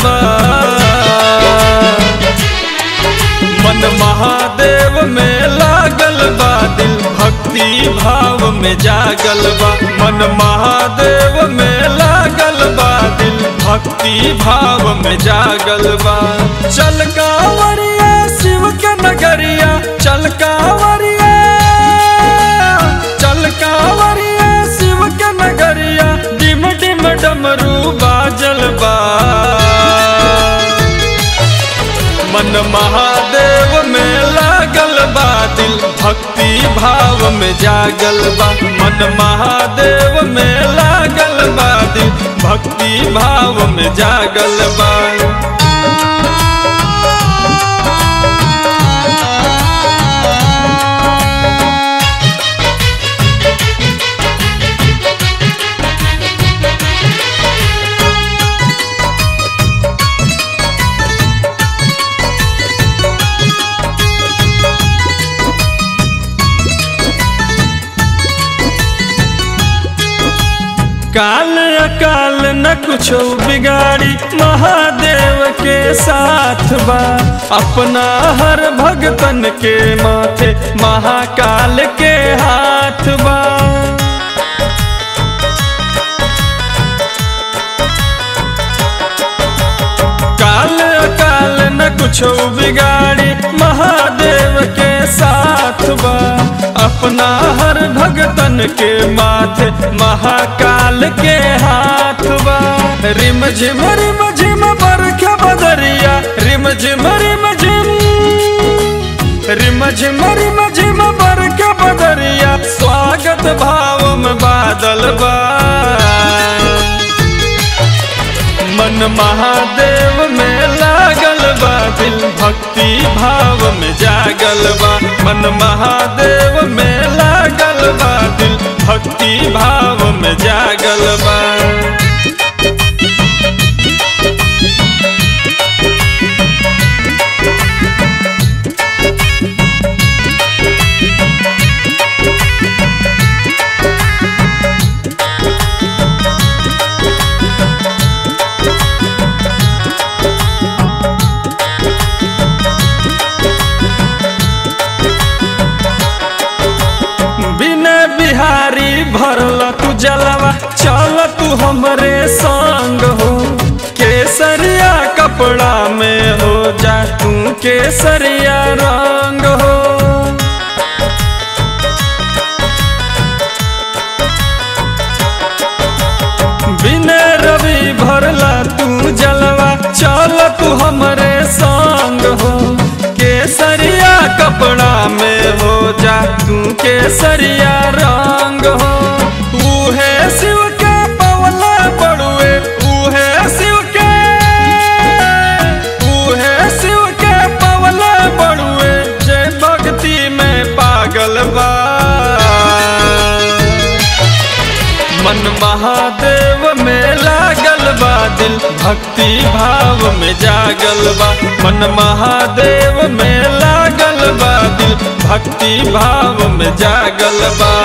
बा मन महादेव में लागल बा दिल भक्ति भाव में जागल बा मन महादेव में लागल बा दिल भक्ति भाव में जागल बा चल कांवरिया शिव के नगरिया चल कांवरिया चल कांवरिया शिव के नगरिया डिम डिम डमरू बाजल बा मन महादेव में लागल बा दिल भक्ति भाव में जागल बा मन महादेव में लागल बा दिल भक्ति भाव में जागल बा काल अकाल न कुछो बिगाड़ी महादेव के साथ बा अपना हर भगतन के माथे महाकाल के हाथ बा काल अकाल न कुछो बिगाड़ी महादेव के साथ बा अपना हर भगतन के माथे महाकाल के हाथ बा रिम झिम रिम झिम बरखा बदरिया रिम झिम रिम झिम रिम झिम रिम झिम बरखा बदरिया स्वागत भाव में बादल बा मन महादेव में लागल बा दिल भक्ति भाव में जागल बा मन महादेव में लागल बा दिल भक्ति भाव में जागल बा बिना बिहारी भरल तू जलवा चल तू हमरे संग हो केसरिया कपड़ा में हो जा तू केसरिया रंग हो बिना रवि भरला तू जलवा चल तू हमरे संग हो केसरिया कपड़ा में हो जा तू केसरिया रंग हो उहे शिव के पवला पड़ुए उहे शिव के उहे शिव के पवला पड़ुए जय भक्ति में पागल बा मन महादेव में लागल बा दिल भक्ति भाव में जागल बा मन महादेव में लागल बा दिल भक्ति भाव में जागल बा